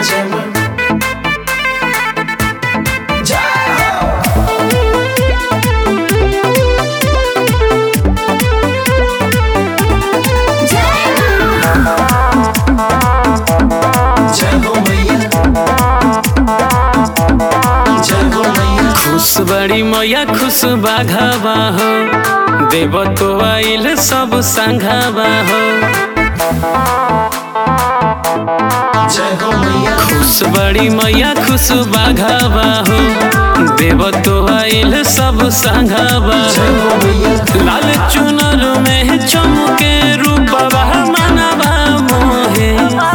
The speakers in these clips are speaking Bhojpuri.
जय मां जय हो जय हो मैया जय हो मैया खुश बड़ी मैया खुश बाघावा हो देव तो आइल सब संघावा हो जय हो मैया खुश बड़ी मैया खुश बाघावा हो देव तो आइल सब संघावा जय हो हो मैया लाल चुनर में चमके रूपवा मनवा मोहे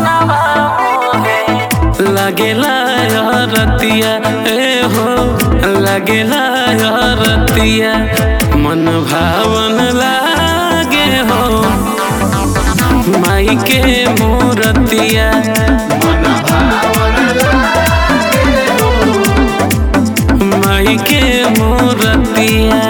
लगेला रतिया ए हो लगेला रतिया मन भावन लागे हो माई के मूरतिया मन भावन लागे हो माई के मूरतिया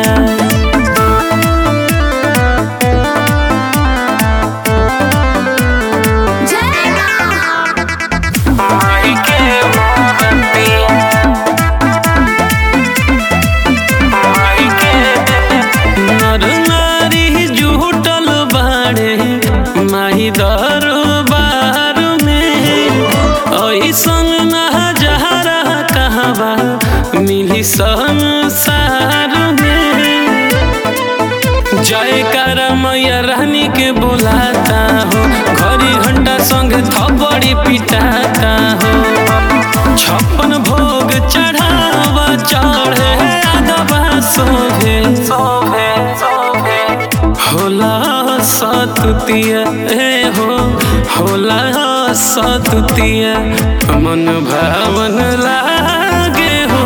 माई के मूरतिया माई के नर नारी जुटल बाड़े माही दरबार में ऐसन नजारा कहवा मिली संसार में जय कर मैया रानी के बुलाता हो घड़ी घंटा संग थपड़ी पिटाता हो छप्पन भोग चढ़ावा चढ़े आगवा सोहे सोहे सोहे होला सतुतिया ए हो होला सतुतिया मन भावन लागे हो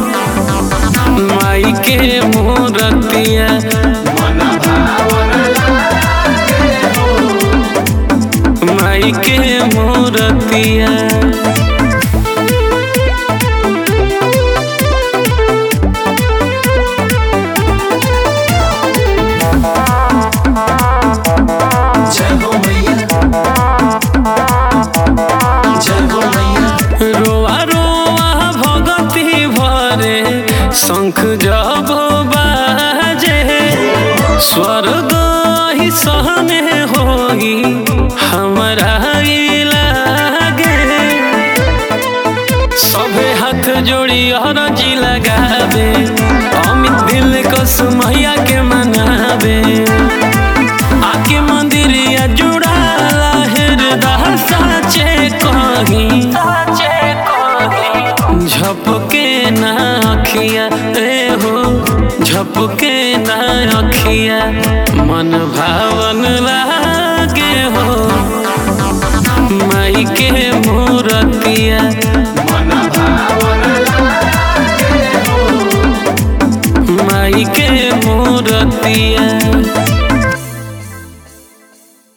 माई के मूरतिया मन भावन लागे हो माई के मूरतिया जय हो मैया जय हो मैया रोआ रोआ भगती भरे शंख जब बाजे स्वर्ग ही सहने होगी हमारा ई लागे सभे हाथ जोड़ी अरजी लगावे अमित दिल को सुमैया के मनावे आके मंदिरिया जुड़ाला हृदय साचे कहीं झपके ना अखिया ए हो झपके ना अखिया मन भावन लागे हो माई के मूरतिया मन भावन लागे हो माई के मूरतिया